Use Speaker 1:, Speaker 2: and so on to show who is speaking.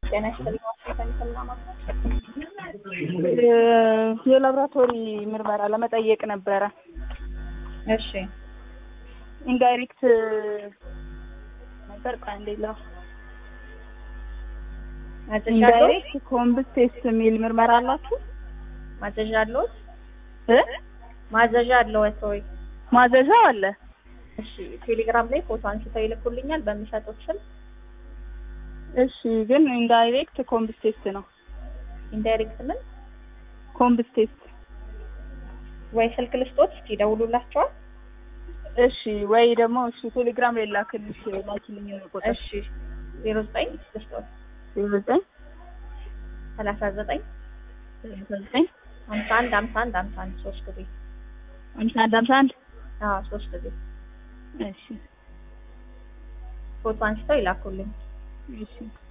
Speaker 1: ጤና ይስጥልኝ። ዋሽንግተን ሰላማት
Speaker 2: የላብራቶሪ ምርመራ ለመጠየቅ ነበረ።
Speaker 1: እሺ
Speaker 2: ኢንዳይሬክት ነበር ቃ እንዴላ
Speaker 1: ማዘዣ አለዎት?
Speaker 2: ኢንዳይሬክት ኮምብስ ቴስት የሚል ምርመራ አላችሁ?
Speaker 1: ማዘዣ አለዎት?
Speaker 2: እ
Speaker 1: ማዘዣ አለዎት ወይ?
Speaker 2: ማዘዣ አለ።
Speaker 1: እሺ ቴሌግራም ላይ ፎቶ አንስተው ይልኩልኛል በሚሰጡት ስም።
Speaker 2: እሺ ግን ኢንዳይሬክት ኮምብስ ቴስት ነው።
Speaker 1: ኢንዳይሬክት ምን
Speaker 2: ኮምብስ ቴስት
Speaker 1: ወይ ስልክ ልስጦት እስኪ ደውሉላቸዋል።
Speaker 2: እሺ ወይ ደግሞ እሺ ቴሌግራም ላይ ላክልሽ ላኪልኝ ቁጥር
Speaker 1: እሺ ዜሮ ዘጠኝ ልስጦት
Speaker 2: ዘጠኝ
Speaker 1: ሰላሳ ዘጠኝ
Speaker 2: ዘጠኝ
Speaker 1: ሀምሳ አንድ ሀምሳ አንድ ሀምሳ አንድ ሶስት ጊዜ
Speaker 2: አምሳ አንድ አምሳ አንድ
Speaker 1: አዎ ሶስት ጊዜ
Speaker 2: እሺ
Speaker 1: ፎቶ አንስተው ይላኩልኝ።
Speaker 2: እሺ